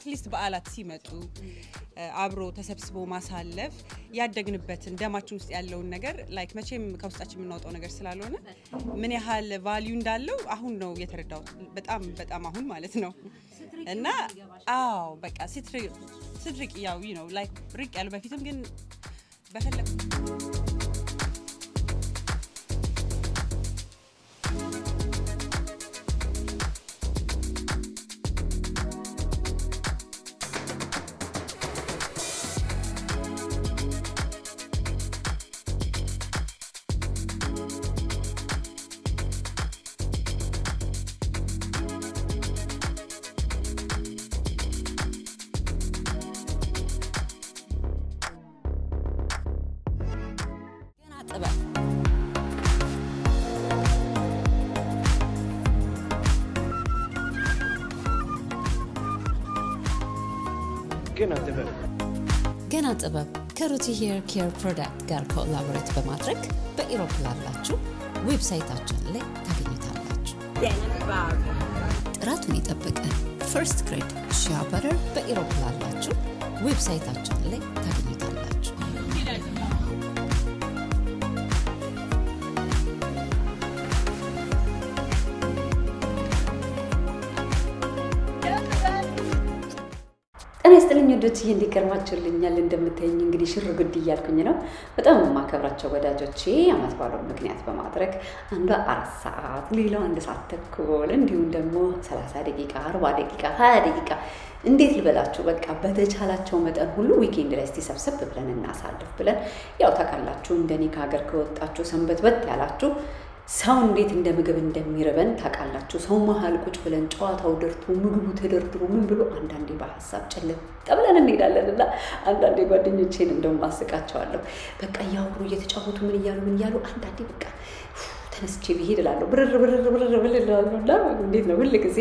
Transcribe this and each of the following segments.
አትሊስት በዓላት ሲመጡ አብሮ ተሰብስቦ ማሳለፍ ያደግንበትን ደማችን ውስጥ ያለውን ነገር ላይክ መቼም ከውስጣችን የምናወጣው ነገር ስላልሆነ ምን ያህል ቫሊዩ እንዳለው አሁን ነው የተረዳሁት። በጣም በጣም አሁን ማለት ነው እና አዎ በቃ ስትርቅ ያው ነው ላይክ ርቅ ያሉ በፊትም ግን በፈለግ ገና ጥበብ ገና ጥበብ ከሩቲ ሄር ኬር ፕሮዳክት ጋር ኮላቦሬት በማድረግ በኢሮፕ ላላችሁ ዌብሳይታችን ላይ ታገኙታላችሁ። ጥራቱን የጠበቀ ፈርስት ግሬድ ሺያ በረር በኢሮፕ ላላችሁ ዌብሳይታችን ላይ ታገኙታላችሁ። ጤና ይስጥልኝ ወዶች ይህ እንዲቀርማችሁልኛል እንደምታየኝ እንግዲህ ሽር ጉድ እያልኩኝ ነው። በጣም የማከብራቸው ወዳጆቼ አመት ባለው ምክንያት በማድረግ አንዷ አራት ሰዓት ሌላው አንድ ሰዓት ተኩል እንዲሁም ደግሞ ሰላሳ ደቂቃ አርባ ደቂቃ ሀያ ደቂቃ እንዴት ልበላችሁ በቃ በተቻላቸው መጠን ሁሉ ዊኬንድ ላይ እስቲ ሰብሰብ ብለን እናሳልፍ ብለን ያው ታውቃላችሁ እንደኔ ከሀገር ከወጣችሁ ሰንበት በት ያላችሁ ሰው እንዴት እንደ ምግብ እንደሚርበን ታውቃላችሁ። ሰው መሀል ቁጭ ብለን ጨዋታው ደርቶ ምግቡ ተደርድሮ ምን ብሎ አንዳንዴ በሀሳብ ጭልጥ ብለን እንሄዳለን እና አንዳንዴ ጓደኞቼን እንደውም አስቃቸዋለሁ። በቃ እያወሩ እየተጫወቱ ምን እያሉ ምን እያሉ አንዳንዴ በቃ ተነስቼ ብሄድ እላለሁ ብርር ብርር ብርር ብል እላለሁ እና እንዴት ነው ሁል ጊዜ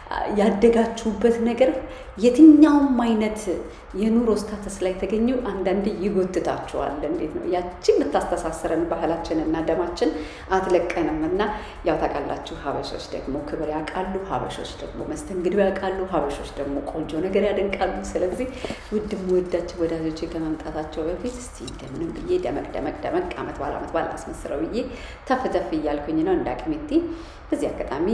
ያደጋችሁበት ነገር የትኛውም አይነት የኑሮ ስታተስ ላይ ተገኙ አንዳንዴ ይጎትታችኋል። እንዴት ነው ያችን ብታስተሳስረን ባህላችንና ደማችን አትለቀንም እና ያው ታውቃላችሁ፣ ሀበሾች ደግሞ ክብር ያውቃሉ፣ ሀበሾች ደግሞ መስተንግዶ ያውቃሉ፣ ሀበሾች ደግሞ ቆንጆ ነገር ያደንቃሉ። ስለዚህ ውድ የምወዳቸው ወዳጆቼ ከመምጣታቸው በፊት እስቲ እንደምንም ብዬ ደመቅ ደመቅ ደመቅ አመት ባለ አመት ባለ አስመስለው ብዬ ተፍ ተፍ እያልኩኝ ነው እንደ አቅሜቴ። በዚህ አጋጣሚ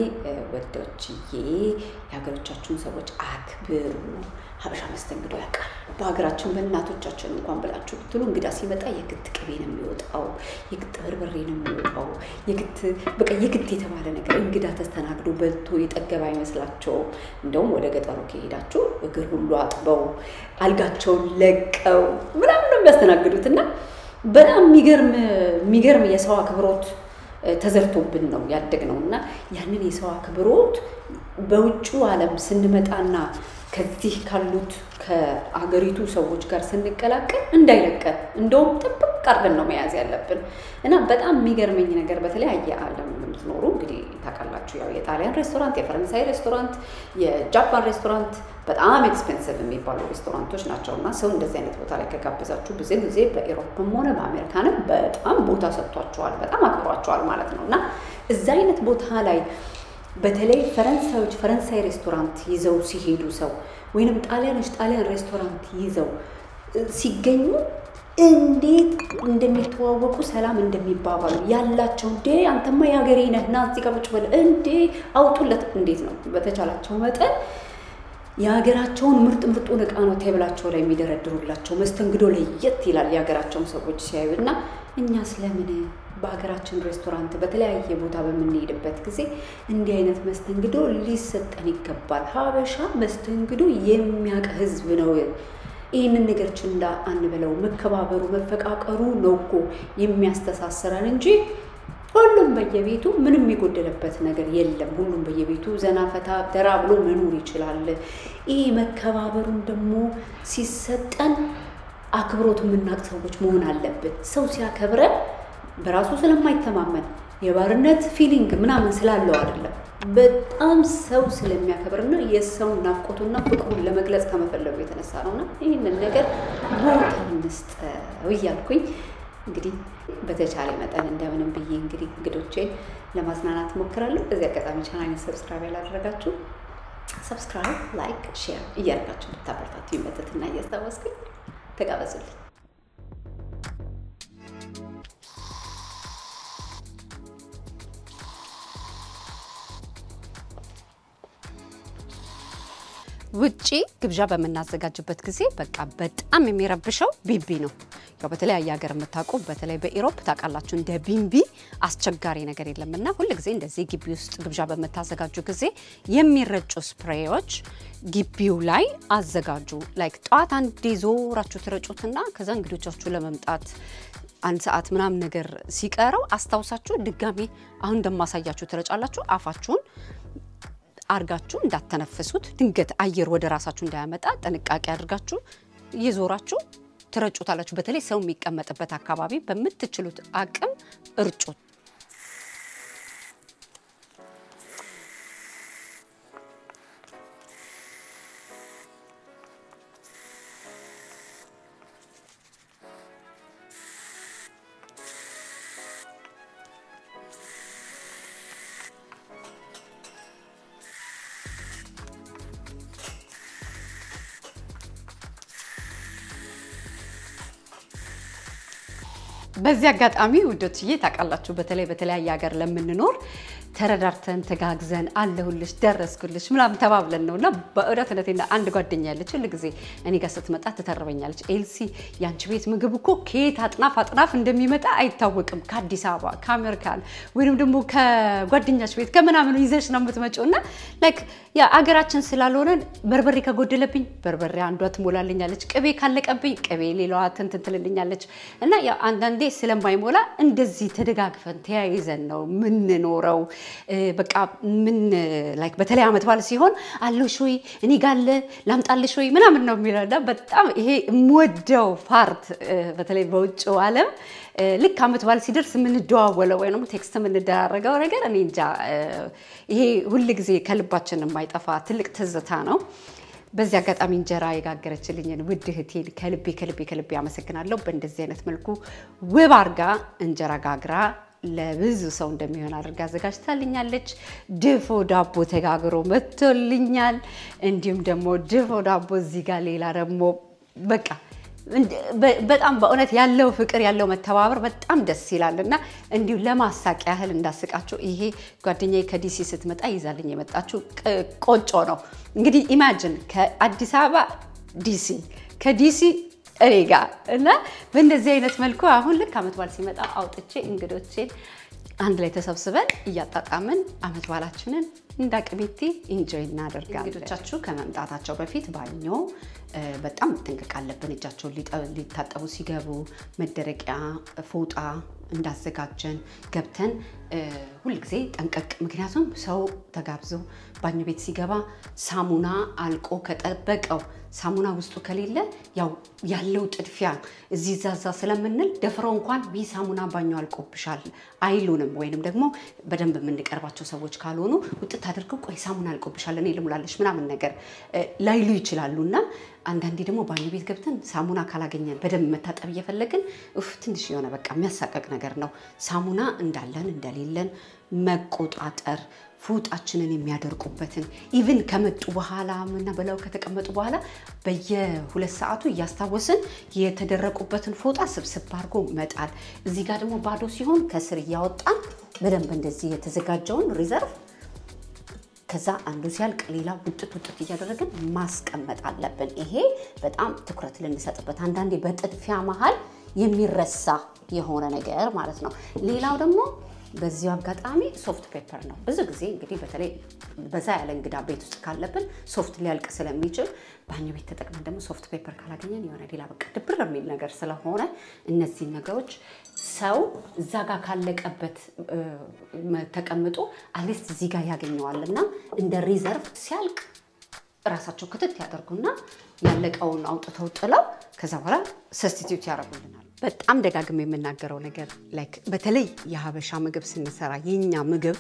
ወዶችዬ የሀገሮቻችሁን ሰዎች አክብሩ። ሀበሻ መስተንግዶ ያውቃል። በሀገራችን በእናቶቻችን እንኳን ብላችሁ ብትሉ እንግዳ ሲመጣ የግድ ቅቤ ነው የሚወጣው፣ የግድ በርበሬ ነው የሚወጣው፣ የግድ በቃ የግድ የተባለ ነገር እንግዳ ተስተናግዶ በልቶ የጠገበ አይመስላቸውም። እንደውም ወደ ገጠሩ ከሄዳችሁ እግር ሁሉ አጥበው አልጋቸውን ለቀው ምናምን ነው የሚያስተናግዱት እና በጣም የሚገርም የሚገርም የሰው አክብሮት ተዘርቶብን ነው ያደግነው እና ያንን የሰው አክብሮት በውጩ ዓለም ስንመጣና ከዚህ ካሉት ከአገሪቱ ሰዎች ጋር ስንቀላቀል እንዳይለቀን እንደውም ጥብቅ አድርገን ነው መያዝ ያለብን እና በጣም የሚገርመኝ ነገር በተለያየ ዓለም የምትኖሩ እንግዲህ ታውቃላችሁ፣ ያው የጣሊያን ሬስቶራንት፣ የፈረንሳይ ሬስቶራንት፣ የጃፓን ሬስቶራንት በጣም ኤክስፔንሲቭ የሚባሉ ሬስቶራንቶች ናቸው እና ሰው እንደዚህ አይነት ቦታ ላይ ከጋበዛችሁ ብዙ ጊዜ በኢሮፕም ሆነ በአሜሪካንም በጣም ቦታ ሰጥቷቸዋል፣ በጣም አክብሯቸዋል ማለት ነው እና እዛ አይነት ቦታ ላይ በተለይ ፈረንሳዮች ፈረንሳይ ሬስቶራንት ይዘው ሲሄዱ ሰው ወይንም ጣሊያኖች ጣሊያን ሬስቶራንት ይዘው ሲገኙ እንዴት እንደሚተዋወቁ ሰላም እንደሚባባሉ ያላቸው እንዴ አንተማ የሀገሬ ነህ ና እዚህ ጋር ቁጭ በል እንዴ አውጡለት እንዴት ነው በተቻላቸው መጠን የሀገራቸውን ምርጥ ምርጡን እቃ ነው ቴብላቸው ላይ የሚደረድሩላቸው። መስተንግዶ ለየት ይላል የሀገራቸውን ሰዎች ሲያዩ እና እኛ ስለምን በሀገራችን ሬስቶራንት በተለያየ ቦታ በምንሄድበት ጊዜ እንዲህ አይነት መስተንግዶ ሊሰጠን ይገባል። ሀበሻ መስተንግዶ የሚያውቅ ሕዝብ ነው። ይህንን ነገር ችላ አንበለው። መከባበሩ መፈቃቀሩ ነው እኮ የሚያስተሳስረን እንጂ ሁሉም በየቤቱ ምንም የጎደለበት ነገር የለም። ሁሉም በየቤቱ ዘና ፈታ ደራ ብሎ መኖር ይችላል። ይህ መከባበሩን ደግሞ ሲሰጠን አክብሮት የምናውቅ ሰዎች መሆን አለብን። ሰው ሲያከብረን በራሱ ስለማይተማመን የባርነት ፊሊንግ ምናምን ስላለው አይደለም። በጣም ሰው ስለሚያከብርና የሰውን ናፍቆቱና ፍቅሩን ለመግለጽ ከመፈለጉ የተነሳ ነውና ይህንን ነገር ቦታ እንስጠው እያልኩኝ እንግዲህ በተቻለ መጠን እንደምንም ብዬ እንግዲህ እንግዶቼን ለማዝናናት ሞክራለሁ። በዚህ አጋጣሚ ቻናሌን ሰብስክራይብ ያላደረጋችሁ ሰብስክራይብ፣ ላይክ፣ ሼር እያደረጋችሁ እንድታበረታቱ ይመተትና እያስታወስኩኝ ተጋበዙልኝ። ውጪ ግብዣ በምናዘጋጅበት ጊዜ በቃ በጣም የሚረብሸው ቢንቢ ነው። ያው በተለያየ ሀገር የምታውቁ በተለይ በኢሮፕ ታውቃላችሁ እንደ ቢንቢ አስቸጋሪ ነገር የለም እና ሁል ጊዜ እንደዚህ ግቢ ውስጥ ግብዣ በምታዘጋጁ ጊዜ የሚረጩ ስፕሬዎች ግቢው ላይ አዘጋጁ። ላይክ ጠዋት አንድ ዞራችሁ ትረጩትና ከዛ እንግዶቻችሁ ለመምጣት አንድ ሰዓት ምናምን ነገር ሲቀረው አስታውሳችሁ ድጋሚ አሁን እንደማሳያችሁ ትረጫላችሁ። አፋችሁን አርጋችሁ እንዳተነፍሱት ድንገት አየር ወደ ራሳችሁ እንዳያመጣ ጥንቃቄ አድርጋችሁ እየዞራችሁ ትረጩታላችሁ። በተለይ ሰው የሚቀመጥበት አካባቢ በምትችሉት አቅም እርጩት። በዚህ አጋጣሚ ውዶችዬ ታውቃላችሁ፣ በተለይ በተለያየ ሀገር ለምንኖር ተረዳርተን ተጋግዘን አለሁልሽ ደረስኩልሽ ምናምን ተባብለን ነው እና በእውነት እውነቴን አንድ ጓደኛ ያለች ሁል ጊዜ እኔ ጋር ስትመጣ ትተርበኛለች። ኤልሲ የአንቺ ቤት ምግብ እኮ ከየት አጥናፍ አጥናፍ እንደሚመጣ አይታወቅም። ከአዲስ አበባ ከአሜሪካን ወይንም ደግሞ ከጓደኛች ቤት ከምናምኑ ይዘሽ ነው የምትመጪው እና ላይክ የአገራችን ስላልሆነን በርበሬ ከጎደለብኝ በርበሬ አንዷ ትሞላልኛለች፣ ቅቤ ካለቀብኝ ቅቤ ሌላዋ ትንትን ትልልኛለች እና ያው አንዳንዴ ስለማይሞላ እንደዚህ ተደጋግፈን ተያይዘን ነው ምንኖረው። በቃ ምን ላይክ በተለይ ዓመት በዓል ሲሆን አለሽ ወይ እኔ ጋለ ላምጣልሽ ወይ ምናምን ነው የሚለው እና በጣም ይሄ የምወደው ፓርት በተለይ በውጭው ዓለም ልክ ዓመት በዓል ሲደርስ የምንደዋወለው ወይ ደግሞ ቴክስት የምንደራረገው ነገር እኔ እንጃ ይሄ ሁል ጊዜ ከልባችን የማይጠፋ ትልቅ ትዝታ ነው። በዚህ አጋጣሚ እንጀራ የጋገረችልኝን ውድ እህቴን ከልቤ ከልቤ ከልቤ አመሰግናለሁ። በእንደዚህ አይነት መልኩ ውብ አርጋ እንጀራ ጋግራ ለብዙ ሰው እንደሚሆን አድርጋ አዘጋጅታልኛለች። ድፎ ዳቦ ተጋግሮ መጥቶልኛል። እንዲሁም ደግሞ ድፎ ዳቦ እዚህ ጋር ሌላ ደግሞ በቃ በጣም በእውነት ያለው ፍቅር ያለው መተባበር በጣም ደስ ይላል እና እንዲሁ ለማሳቅ ያህል እንዳስቃችሁ ይሄ ጓደኛዬ ከዲሲ ስትመጣ ይዛልኝ የመጣችው ቆጮ ነው። እንግዲህ ኢማጅን ከአዲስ አበባ ዲሲ ከዲሲ እኔ ጋር እና በእንደዚህ አይነት መልኩ አሁን ልክ አመት በዓል ሲመጣ አውጥቼ እንግዶቼን አንድ ላይ ተሰብስበን እያጣጣምን አመት በዓላችንን እንደ አቅሜቴ ኢንጆይ እናደርጋለን። እንግዶቻችሁ ከመምጣታቸው በፊት ባኞ በጣም መጠንቀቅ አለብን። እጃቸውን ሊታጠቡ ሲገቡ መደረቂያ ፎጣ እንዳዘጋጀን ገብተን ሁልጊዜ ጠንቀቅ። ምክንያቱም ሰው ተጋብዞ ባኞ ቤት ሲገባ ሳሙና አልቆ ከጠበቀው ሳሙና ውስጡ ከሌለ ያው ያለው ጥድፊያ እዚህ ዛዛ ስለምንል ደፍረው እንኳን ይህ ሳሙና ባኞ አልቆብሻል አይሉንም። ወይንም ደግሞ በደንብ የምንቀርባቸው ሰዎች ካልሆኑ ውጥት አድርገው ቆይ ሳሙና አልቆብሻል እኔ ልሙላለሽ ምናምን ነገር ላይሉ ይችላሉ እና አንዳንዴ ደግሞ ባኞ ቤት ገብተን ሳሙና ካላገኘን በደንብ መታጠብ እየፈለግን ፍ ትንሽ የሆነ በቃ የሚያሳቀቅ ነገር ነው። ሳሙና እንዳለን እንደሌለን መቆጣጠር ፎጣችንን የሚያደርቁበትን ኢቭን ከመጡ በኋላ እና በላዩ ከተቀመጡ በኋላ በየሁለት ሰዓቱ እያስታወስን የተደረቁበትን ፎጣ ስብስብ አድርጎ መጣል። እዚህ ጋር ደግሞ ባዶ ሲሆን ከስር እያወጣን በደንብ እንደዚህ የተዘጋጀውን ሪዘርቭ ከዛ አንዱ ሲያልቅ ሌላ ውጥት ውጥት እያደረግን ማስቀመጥ አለብን። ይሄ በጣም ትኩረት ልንሰጥበት፣ አንዳንዴ በጥድፊያ መሀል የሚረሳ የሆነ ነገር ማለት ነው። ሌላው ደግሞ በዚሁ አጋጣሚ ሶፍት ፔፐር ነው። ብዙ ጊዜ እንግዲህ በተለይ በዛ ያለ እንግዳ ቤት ውስጥ ካለብን ሶፍት ሊያልቅ ስለሚችል ባኞ ቤት ተጠቅመን ደግሞ ሶፍት ፔፐር ካላገኘን የሆነ ሌላ በቃ ድብር የሚል ነገር ስለሆነ እነዚህን ነገሮች ሰው እዛ ጋር ካለቀበት ተቀምጦ አትሊስት እዚህ ጋር ያገኘዋል እና እንደ ሪዘርቭ ሲያልቅ ራሳቸው ክትት ያደርጉና ያለቀውን አውጥተው ጥለው ከዛ በኋላ ሰስቲቲዩት ያደርጉልናል። በጣም ደጋግሜ የምናገረው ነገር ላይክ በተለይ የሀበሻ ምግብ ስንሰራ የኛ ምግብ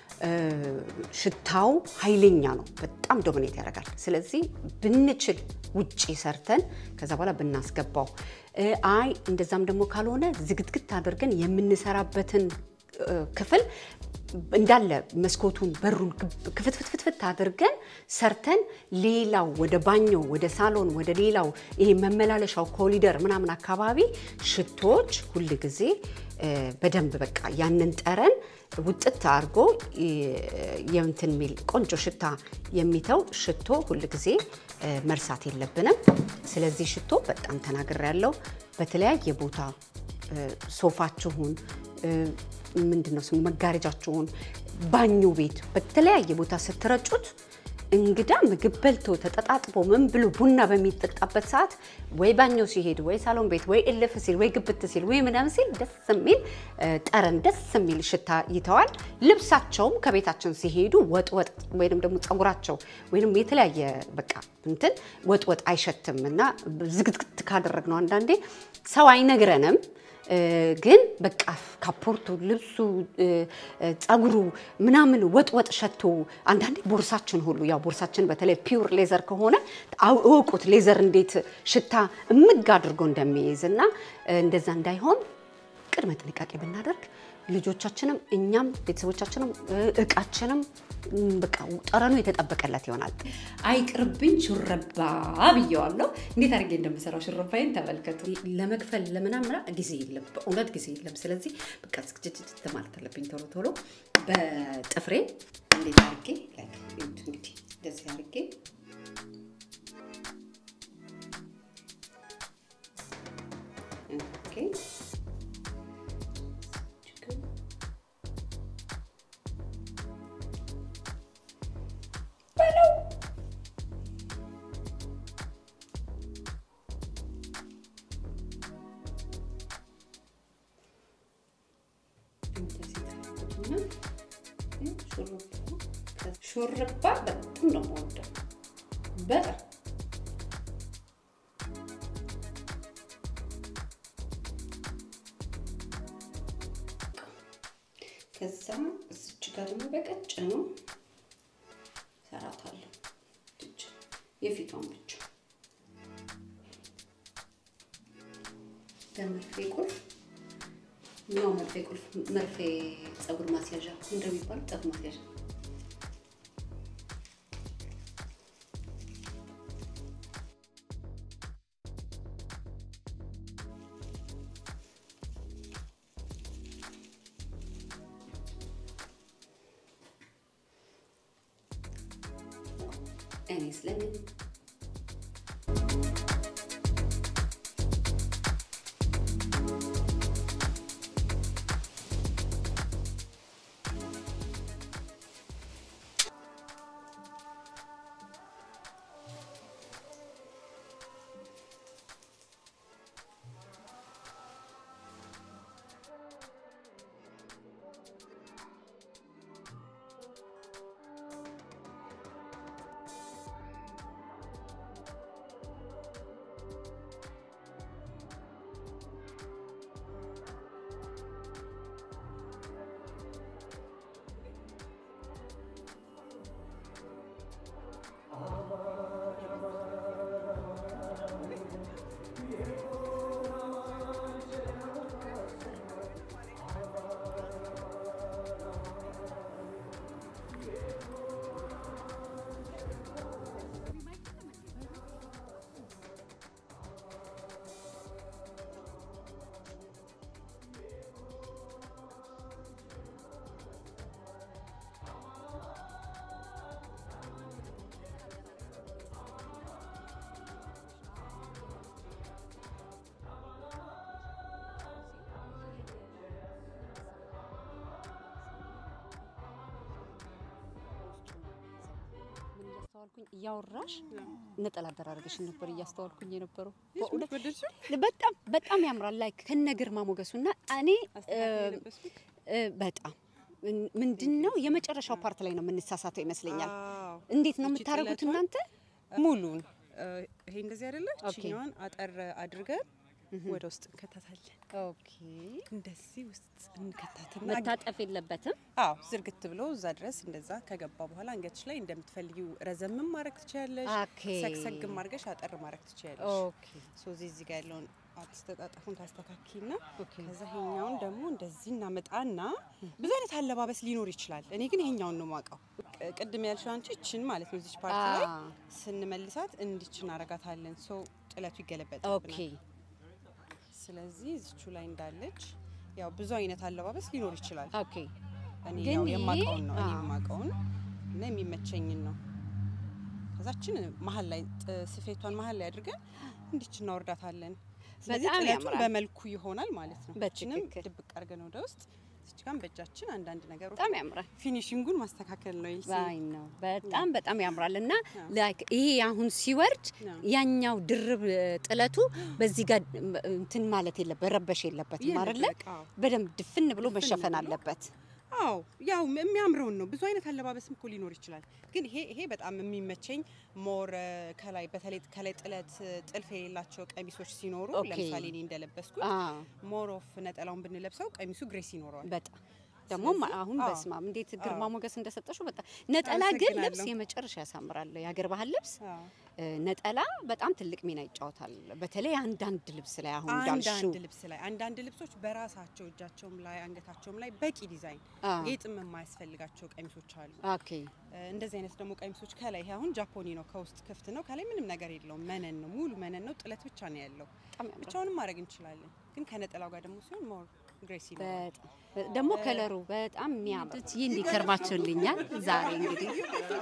ሽታው ኃይለኛ ነው፣ በጣም ዶሚኔት ያደርጋል። ስለዚህ ብንችል ውጪ ሰርተን ከዛ በኋላ ብናስገባው፣ አይ እንደዛም ደግሞ ካልሆነ ዝግትግት አድርገን የምንሰራበትን እ፣ ክፍል እንዳለ መስኮቱን በሩን ክፍትፍትፍት አድርገን ሰርተን ሌላው ወደ ባኞ ወደ ሳሎን ወደ ሌላው ይሄ መመላለሻው ኮሊደር ምናምን አካባቢ ሽቶዎች ሁል ጊዜ እ፣ በደንብ በቃ ያንን ጠረን ውጥት አድርጎ እ፣ የእንትን የሚል ቆንጆ ሽታ የሚተው ሽቶ ሁል ጊዜ እ፣ መርሳት የለብንም። ስለዚህ ሽቶ በጣም ተናግሬ ያለው በተለያየ ቦታ እ፣ ሶፋችሁን እ፣ ምንድን ነው ስሙ መጋረጃችሁን ባኞ ቤት በተለያየ ቦታ ስትረጩት እንግዳ ምግብ በልቶ ተጠጣጥቦ ምን ብሎ ቡና በሚጠጣበት ሰዓት ወይ ባኞ ሲሄድ ወይ ሳሎን ቤት ወይ እልፍ ሲል ወይ ግብት ሲል ወይ ምናምን ሲል ደስ የሚል እ፣ ጠረን ደስ የሚል ሽታ ይተዋል። ልብሳቸውም ከቤታችን ሲሄዱ ወጥ ወጥ ወይንም ደግሞ ፀጉራቸው ወይንም የተለያየ በቃ እንትን ወጥ ወጥ አይሸትም እና ዝግትግት ካደረግነው አንዳንዴ ሰው አይነግረንም እ፣ ግን በቃ ካፖርቱ ልብሱ እ፣ እ፣ ፀጉሩ ምናምን ወጥ ወጥ ሸቶ አንዳንዴ ቦርሳችን ሁሉ ያው ቦርሳችን በተለይ ፒውር ሌዘር ከሆነ አው- እወቁት ሌዘር እንዴት ሽታ እምግ አድርጎ እንደሚይዝ እና እ፣ እንደዛ እንዳይሆን ቅድመ ጥንቃቄ ብናደርግ ልጆቻችንም እኛም ቤተሰቦቻችንም እ፣ እቃችንም እም፣ በቃ ጠረኑ የተጠበቀለት ይሆናል። አይቅርብኝ ሹረባ ብየዋለሁ። እንዴት አድርጌ እንደምሰራው ሹረባይን ተመልከቱ። ለመክፈል ለምናምን ጊዜ የለም፣ በእውነት ጊዜ የለም። ስለዚህ በቃ ዝግጅት ማለት አለብኝ ቶሎ ቶሎ በጥፍሬ እንዴት አድርጌ like እንግዲህ እንደዚህ አድርጌ ኦኬ ሹርባ በጣም ነው የምወደው። በጣም ከዛ እዚች ጋር ደግሞ በቀጭኑ ሰራታለሁ። እች የፊቷን ብቻ በመርፌ ቁልፍ ነው መርፌ ቁልፍ መርፌ ፀጉር ማስያዣ እንደሚባል ፀጉር ማስያዣ እኔ ስለምን እያስተዋልኩኝ እያወራሽ ነጠላ አደራረግሽን ነበር እያስተዋልኩኝ የነበረው። በእውነት ወደድሽው? በጣም በጣም ያምራል። ላይ ከነ ግርማ ሞገሱ እና እኔ አስተካክል የለበስኩት? እ፣ በጣም ምንድን ነው የመጨረሻው ፓርት ላይ ነው የምንሳሳተው ይመስለኛል። አዎ። እንዴት ነው እቺ የምታደርጉት ጥለቷን እናንተ? ሙሉን እ፣ ይሄ እንደዚህ አይደለ? ኦኬ። እችኛዋን አጠር አድርገን ወደ ውስጥ እንከታታለን። ኦኬ እንደዚህ ውስጥ እንከታትና መታጠፍ የለበትም። አዎ ዝርግት ብሎ እዛ ድረስ እንደዛ ከገባ በኋላ አንገትሽ ላይ እንደምትፈልጊው ረዘምም ማድረግ ትችያለሽ፣ ኦኬ። ሰግሰግም አድርገሽ አጠር ማድረግ ትችያለሽ። ኦኬ ሶ እዚህ እዚህ ጋር ያለውን አስተጣጠፉን ታስተካኪና ከዛ ይሄኛውን ደግሞ እንደዚህ እናመጣና ብዙ አይነት አለባበስ ሊኖር ይችላል። እኔ ግን ይሄኛውን ነው የማውቀው። ቅ- ቅድም ያልሽው አንቺ እችን ማለት ነው እዚች ፓርቲ ላይ አ። ስንመልሳት እንዲች እናረጋታለን። ሶ ጥለቱ ኦኬ ይገለበጣል። ስለዚህ እዚቹ ላይ እንዳለች ያው ብዙ አይነት አለባበስ ሊኖር ይችላል። ኦኬ እኔ ግን ያው ይሄ- የማውቀውን ነው እኔ አዎ። የማውቀውን እና የሚመቸኝን ነው። ከዛችን መሀል ላይ ጥ- ስፌቷን መሀል ላይ አድርገን እንዲች እናወርዳታለን። ስለዚህ በጣም ጥለቱን ያምራል። በመልኩ ይሆናል ማለት ነው። እችንም በትክክል። ድብቅ አድርገን ወደ ውስጥ እዚች ጋር በእጃችን አንዳንድ ነገሮች በጣም ያምራል። ፊኒሽንጉን ማስተካከል ነው ይልሲ። ባይ ነው በጣም በጣም ያምራል። እና አዎ። ላይክ ይሄ አሁን ሲወርድ አዎ። ያኛው ድርብ እ, ጥለቱ በዚህ ጋር እም, እንትን ማለት የለበት ረበሽ የለበትም አይደለ? በቃ አዎ። በደንብ ድፍን ብሎ ድፍን መሸፈን ብሎ። አለበት። አዎ ያው የሚያምረውን ነው። ብዙ አይነት አለባበስም እኮ ሊኖር ይችላል። ግን ይሄ ይሄ በጣም የሚመቸኝ ሞር ከላይ በተለይ ከላይ ጥለት ጥልፍ የሌላቸው ቀሚሶች ሲኖሩ ኦኬ። ለምሳሌ እኔ እንደለበስኩት አዎ ሞር ኦፍ ነጠላውን ብንለብሰው ቀሚሱ ግሬስ ይኖረዋል። በጣም ደግሞ ስለዚህ- አሁን አዎ። በስማም እንዴት ግርማ አዎ። ሞገስ እንደሰጠሽው በጣም ነጠላ ግን ልብስ አመሰግናለሁ። የመጨረሻ ያሳምራል። የሀገር ባህል ልብስ አዎ። እ, ነጠላ በጣም ትልቅ ሚና ይጫወታል። በተለይ አንዳንድ ልብስ ላይ አሁን እንዳልሽው አንዳንድ ልብስ ላይ አንዳንድ ልብሶች በራሳቸው እጃቸውም ላይ አንገታቸውም ላይ በቂ ዲዛይን አዎ። ጌጥም የማያስፈልጋቸው ቀሚሶች አሉ። ኦኬ እ፣ እንደዚህ አይነት ደግሞ ቀሚሶች ከላይ ይሄ አሁን ጃፖኒ ነው፣ ከውስጥ ክፍት ነው፣ ከላይ ምንም ነገር የለውም። መነን ነው፣ ሙሉ መነን ነው፣ ጥለት ብቻ ነው ያለው። በጣም ያምራል። ብቻውንም ማድረግ እንችላለን፣ ግን ከነጠላው ጋር ደግሞ ሲሆን ሞር ግሬስ ይኖራል። በጣም ደግሞ ከለሩ በጣም የሚያምር ይህ እንዲከርማችሁልኛል። ዛሬ እንግዲህ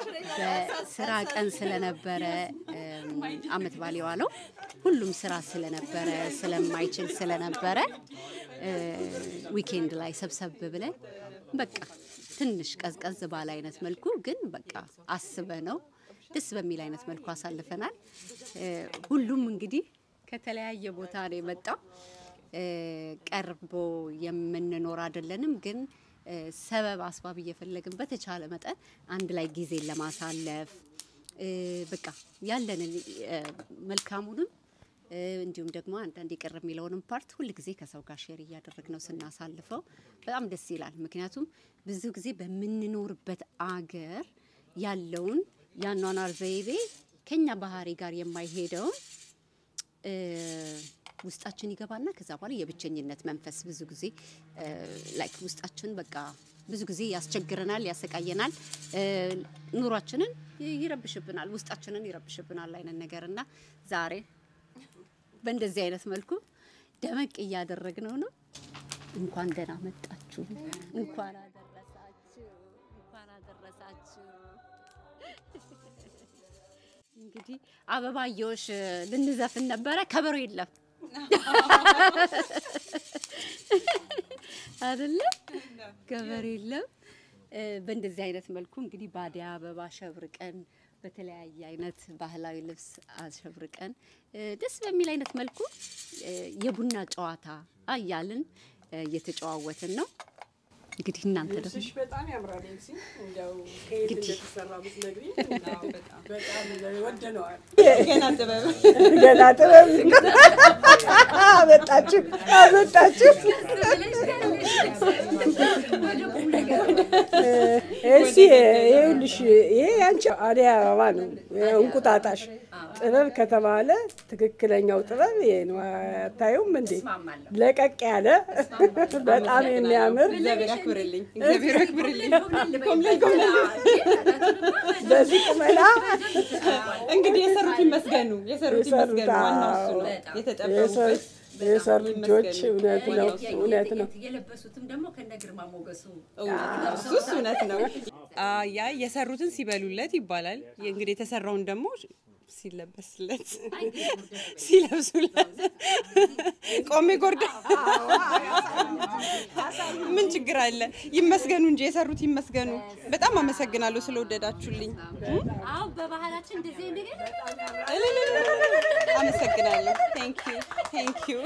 በስራ ቀን ስለነበረ እም፣ አመት ባል የዋለው ሁሉም ስራ ስለነበረ ስለማይችል ስለነበረ እ፣ ዊኬንድ ላይ ሰብሰብ ብለን በቃ ትንሽ ቀዝቀዝ ባለ አይነት መልኩ ግን በቃ አስበ ነው ደስ በሚል አይነት መልኩ አሳልፈናል። እ፣ ሁሉም እንግዲህ ከተለያየ ቦታ ነው የመጣው። እ፣ ቀርቦ የምንኖር አይደለንም፣ ግን እ፣ ሰበብ አስባብ እየፈለግን በተቻለ መጠን አንድ ላይ ጊዜን ለማሳለፍ እ፣ በቃ ያለንን እ፣ መልካሙንም እ፣ እንዲሁም ደግሞ አንዳንድ የቀረ የሚለውንም ፓርት ሁል ጊዜ ከሰው ጋር ሼር እያደረግነው ስናሳልፈው በጣም ደስ ይላል። ምክንያቱም ብዙ ጊዜ በምንኖርበት አገር ያለውን የአኗኗር ዘይቤ ከኛ ባህሪ ጋር የማይሄደውን እ፣ ውስጣችን ይገባና ከዛ በኋላ የብቸኝነት መንፈስ ብዙ ጊዜ ላይክ ውስጣችን በቃ ብዙ ጊዜ ያስቸግረናል፣ ያሰቃየናል፣ እ፣ ኑሯችንን ይረብሽብናል፣ ውስጣችንን ይረብሽብናል አይነት ነገር እና ዛሬ በእንደዚህ አይነት መልኩ ደመቅ እያደረግነው ነው። እንኳን ደህና መጣችሁ፣ እንኳን አደረሳችሁ፣ እንኳን አደረሳችሁ። እንግዲህ አበባየሁሽ ልንዘፍን ነበረ፣ ከበሮ የለም አይደለ? ከበሮ የለም። እ፣ በእንደዚህ አይነት መልኩ እንግዲህ ባዲያ አበባ አሸብርቀን በተለያየ አይነት ባህላዊ ልብስ አሸብርቀን እ፣ ደስ በሚል አይነት መልኩ እ፣ የቡና ጨዋታ እያልን እ፣ እየተጨዋወትን ነው። እንግዲህ እናንተ ደግሞ ልብስሽ በጣም ያምራል። ኤልሲ እንደው ከየት እንደተሰራ ብትነግሪኝ በጣም ወደነዋል። ገና ጥበብ ገና ጥበብ አመጣችሁ አመጣችሁ። ኤልሲ ይኸውልሽ፣ ይሄ ያንቺ አደይ አበባ ነው። እንቁጣጣሽ ጥበብ ከተባለ ትክክለኛው ጥበብ ይሄ ነው። አታዩም እንዴ? ለቀቅ ያለ በጣም የሚያምር እግዚአብሔር ያክብርልኝ፣ እግዚአብሔር ያክብርልኝ። በዚህ ቁመና እንግዲህ የሰሩት ይመስገኑ፣ የሰሩት የሰሩት ይመስገኑ። ዋናው እሱ ነው። አዎ። የተጠበቡበት የሰሩ ልጆች እውነት ነው እውነት ነው። የለበሱትም ደግሞ ከነ ግርማ ሞገሱ እሱስ እውነት ነው። አ- ያ የሰሩትን ሲበሉለት ይባላል። እንግዲህ የተሰራውን ደግሞ ሲለበስለት ሲለብሱለት ቆሜ ጎርዳ ምን ችግር አለ? ይመስገኑ እንጂ የሰሩት ይመስገኑ። በጣም አመሰግናለሁ ስለወደዳችሁልኝ። አዎ በባህላችን እንደዚህ ነገር አመሰግናለሁ። ቴንክ ዩ ቴንክ ዩ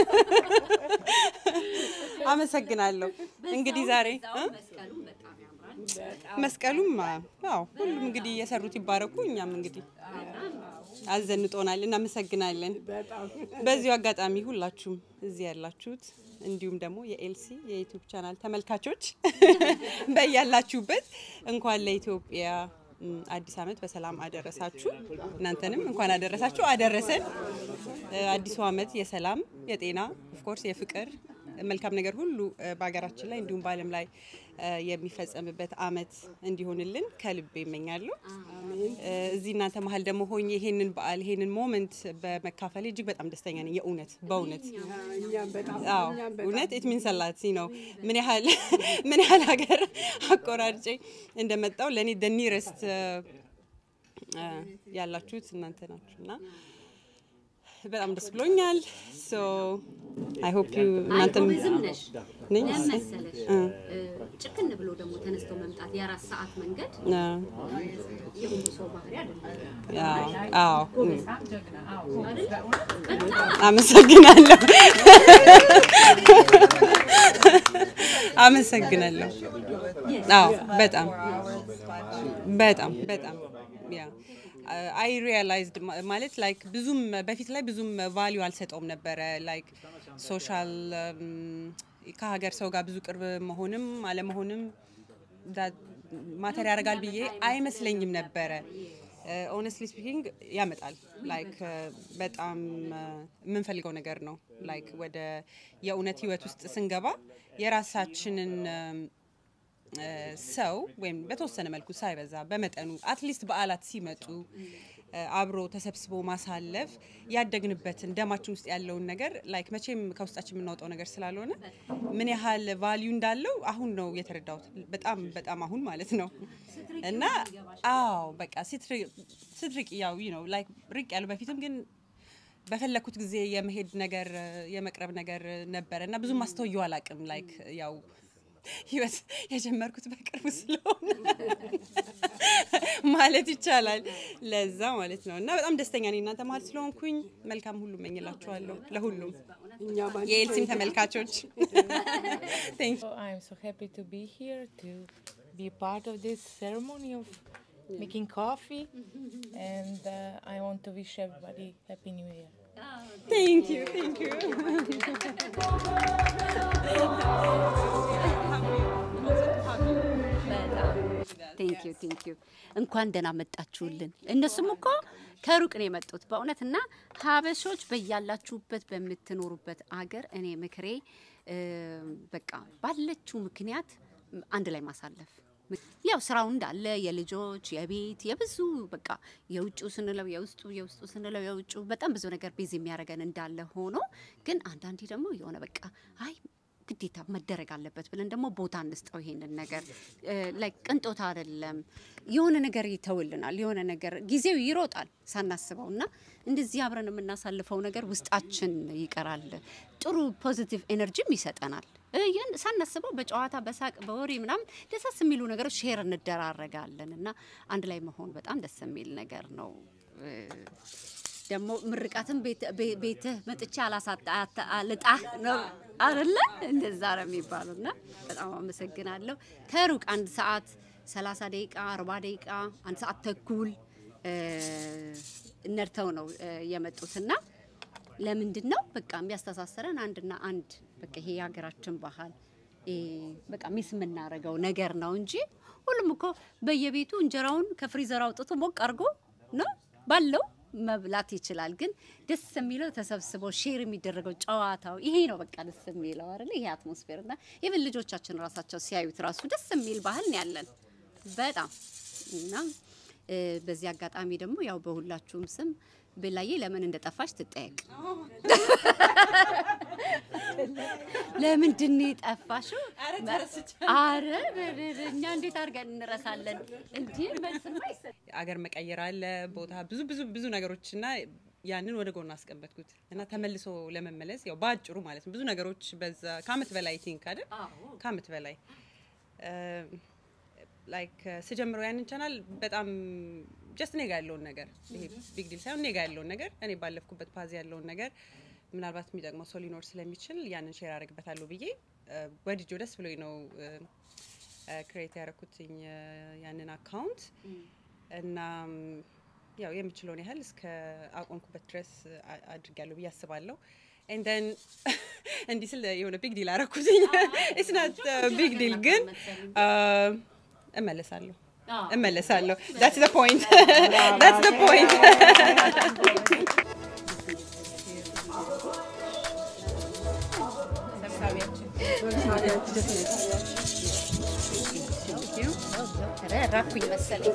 አመሰግናለሁ። እንግዲህ ዛሬ እ? መስቀሉም በጣም ያምራል። መስቀሉም ያው ሁሉም እንግዲህ የሰሩት ይባረኩ። እኛም እንግዲህ አዘንጦናል። እናመሰግናለን። በዚሁ አጋጣሚ ሁላችሁም እዚህ ያላችሁት እንዲሁም ደግሞ የኤልሲ የዩቲዩብ ቻናል ተመልካቾች በያላችሁበት እንኳን ለኢትዮጵያ ም፣ አዲስ ዓመት በሰላም አደረሳችሁ። እናንተንም እንኳን አደረሳችሁ አደረሰን። እ፣ አዲሱ ዓመት የሰላም የጤና ኦፍኮርስ የፍቅር መልካም ነገር ሁሉ እ፣ በሀገራችን ላይ እንዲሁም በዓለም ላይ እ፣ የሚፈጸምበት ዓመት እንዲሆንልን ከልቤ ይመኛለሁ። እ፣ እዚህ እናንተ መሀል ደግሞ ሆኜ ይሄንን በዓል ይሄንን ሞመንት በመካፈል እጅግ በጣም ደስተኛ ነኝ። የእውነት በእውነት እኛም በጣም አዎ እኛም በጣም እውነት ኢት ሚንስ አላት ነው ምን ያህል ምን ያህል ሀገር አቆራርጬ እንደመጣው ለእኔ ደ ኒረስት ያላችሁት እናንተ ናችሁ እና በጣም ደስ ብሎኛል። ሶ አይ ሆፕ ዩ እናንተም ዝም ነሽ ነኝ ለምን መሰለሽ ጭክን ብሎ ደግሞ ተነስቶ መምጣት የአራት ሰዓት መንገድ የሁሉ ሰው ባህሪ አይደለም። አዎ እም። አመሰግናለሁ አመሰግናለሁ። አዎ በጣም በጣም በጣም ያ አይ ሪያላይዝድ ማለት ላይክ ብዙም በፊት ላይ ብዙም ቫሊዩ አልሰጠውም ነበረ ላይክ ሶሻል ከሀገር ሰው ጋር ብዙ ቅርብ መሆንም አለመሆንም ማተር ያደርጋል ብዬ አይመስለኝም ነበረ። ኦነስትሊ ስፒኪንግ ያመጣል ላይክ በጣም የምንፈልገው ነገር ነው። ላይክ ወደ የእውነት ህይወት ውስጥ ስንገባ የራሳችንን ሰው ወይም በተወሰነ መልኩ ሳይበዛ በመጠኑ አትሊስት በዓላት ሲመጡ አብሮ ተሰብስቦ ማሳለፍ ያደግንበትን ደማችን ውስጥ ያለውን ነገር ላይክ መቼም ከውስጣችን የምናወጣው ነገር ስላልሆነ ምን ያህል ቫሊዩ እንዳለው አሁን ነው የተረዳሁት። በጣም በጣም አሁን ማለት ነው እና አዎ በቃ ስትርቅ ያው ነው ላይክ ርቅ ያለው በፊትም ግን በፈለኩት ጊዜ የመሄድ ነገር የመቅረብ ነገር ነበረ እና ብዙም አስተውየው አላቅም ላይክ ያው ህይወት የጀመርኩት በቅርቡ ስለሆነ ማለት ይቻላል። ለዛ ማለት ነው እና በጣም ደስተኛ ነኝ እናንተ መሀል ስለሆንኩኝ። መልካም ሁሉ እመኝላችኋለሁ ለሁሉም እኛም አንቺ የኤልሲም ተመልካቾች ቴንክ So I'm so happy to be here to be part of this ceremony of making coffee, and uh, I want to wish everybody Happy New Year. ቴንክ ዩ ቴንክ ዩ ቴንክ ዩ ቴንክ ዩ እንኳን ደህና መጣችሁልን። እነሱም እኮ ከሩቅ ነው የመጡት በእውነት እና ሀበሾች በያላችሁበት በምትኖሩበት አገር እኔ ምክሬ እ፣ በቃ ባለችው ምክንያት አንድ ላይ ማሳለፍ ያው ስራው እንዳለ የልጆች የቤት የብዙ በቃ የውጭው ስንለው የውስጡ የውስጡ ስንለው የውጩ በጣም ብዙ ነገር ቤዝ የሚያደርገን እንዳለ ሆኖ ግን አንዳንዴ ደግሞ የሆነ በቃ አይ ግዴታ መደረግ አለበት ብለን ደግሞ ቦታ እንስጠው። ይሄንን ነገር ላይ ቅንጦት አይደለም፣ የሆነ ነገር ይተውልናል። የሆነ ነገር ጊዜው ይሮጣል ሳናስበው እና እንደዚህ አብረን የምናሳልፈው ነገር ውስጣችን ይቀራል። ጥሩ ፖዚቲቭ ኤነርጂም ይሰጠናል። እ፣ ይህን ሳናስበው በጨዋታ በሳቅ በወሬ ምናምን ደሳስ የሚሉ ነገሮች ሼር እንደራረጋለን እና አንድ ላይ መሆን በጣም ደስ የሚል ነገር ነው። እ፣ ደግሞ ምርቃትም ቤትህ መጥቼ አላሳጣ ልጣህ ነው አይደለ? እንደዛ ነው የሚባለው። እና በጣም አመሰግናለሁ። ከሩቅ አንድ ሰዓት 30 ደቂቃ 40 ደቂቃ አንድ ሰዓት ተኩል እ፣ ነድተው ነው እ፣ የመጡትና ለምንድን ነው በቃ የሚያስተሳሰረን አንድና አንድ በቃ ይሄ የሀገራችን ባህል እ፣ በቃ ሚስ የምናደርገው ነገር ነው እንጂ ሁሉም እኮ በየቤቱ እንጀራውን ከፍሪዘር አውጥቶ ሞቅ አድርጎ ነው ባለው መብላት ይችላል። ግን ደስ የሚለው ተሰብስቦ ሼር የሚደረገው ጨዋታው ይሄ ነው በቃ ደስ የሚለው አይደል? ይሄ አትሞስፌር እና ኢቭን ልጆቻችን ራሳቸው ሲያዩት ራሱ ደስ የሚል ባህል ነው ያለን በጣም እና እ፣ በዚህ አጋጣሚ ደግሞ ያው በሁላችሁም ስም ብላዬ ለምን እንደጠፋሽ ትጠየቅ። ለምንድን ነው የጠፋሽው? አረ እኛ እንዴት አድርገን እንረሳለን? እንዲህ መልስማ ይሰጥ አገር መቀየር አለ ቦታ ብዙ ብዙ ብዙ ነገሮች እና ያንን ወደ ጎን አስቀመጥኩት እና ተመልሶ ለመመለስ ያው በአጭሩ ማለት ነው ብዙ ነገሮች በዛ ከአመት በላይ ቲንክ አይደል ከአመት በላይ ላይክ ስጀምረው ያንን ቻናል በጣም ጀስት እኔ ጋ ያለውን ነገር ይሄ ቢግ ዲል ሳይሆን እኔ ጋ ያለውን ነገር እኔ ባለፍኩበት ፓዝ ያለውን ነገር ምናልባት የሚጠቅመው ሰው ሊኖር ስለሚችል ያንን ሼር አደርግበታለሁ ብዬ ወድጆ ደስ ብሎኝ ነው ክሬት ያደረኩትኝ ያንን አካውንት እና ያው የምችለውን ያህል እስከ አቆምኩበት ድረስ አ- አድርጊያለሁ ብዬ አስባለሁ። ኤንድ ደን እንዲህ ስል የሆነ ቢግ ዲል አረኩትኝ። ኢትስ ናት ቢግ ዲል ግን አ፣ እመለሳለሁ እመለሳለሁ። that's the point that's the point ራኩኝ መሰለኝ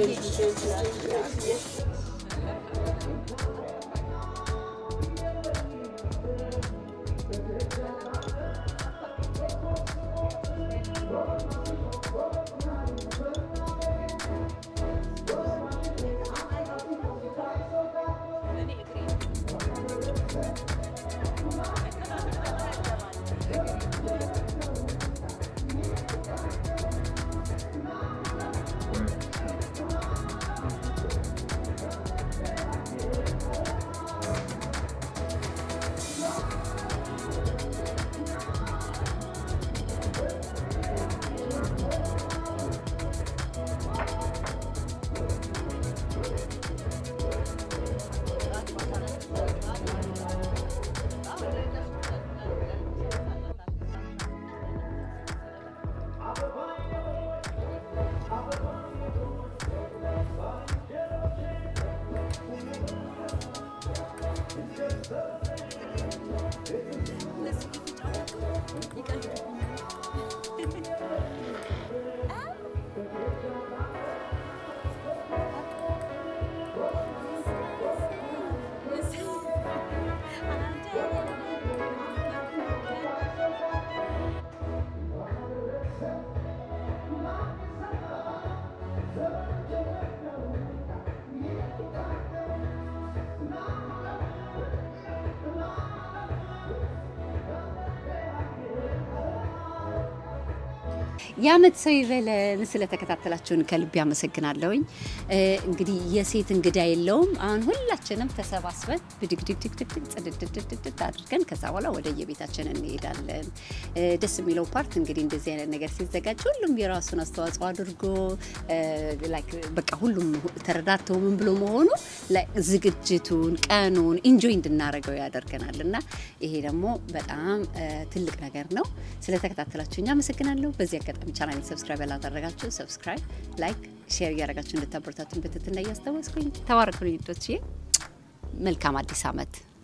የአመት ሰው ይበለን። ስለተከታተላችሁን ከልብ ያመሰግናለሁኝ። እ፣ እንግዲህ የሴት እንግዳ የለውም። አሁን ሁላችንም ተሰባስበን ብድግድግድግድግ ጽድድድድድ አድርገን ከዛ በኋላ ወደ የቤታችን እንሄዳለን። እ፣ ደስ የሚለው ፓርት እንግዲህ እንደዚህ አይነት ነገር ሲዘጋጅ ሁሉም የራሱን አስተዋጽኦ አድርጎ እ፣ ላይክ በቃ ሁሉም ተረዳድተው ምን ብሎ መሆኑ ላይ ዝግጅቱን ቀኑን ኢንጆይ እንድናደርገው ያደርገናል እና ይሄ ደግሞ በጣም እ፣ ትልቅ ነገር ነው። ስለተከታተላችሁኝ አመሰግናለሁ። በዚህ አጋጣሚ ቻናል ሰብስክራይብ ያላደረጋችሁ ሰብስክራይብ፣ ላይክ፣ ሼር እያደረጋችሁ እንድታበረታቱን በትህትና እያስታወስኩኝ ተባረኩ ልጆችዬ። መልካም አዲስ ዓመት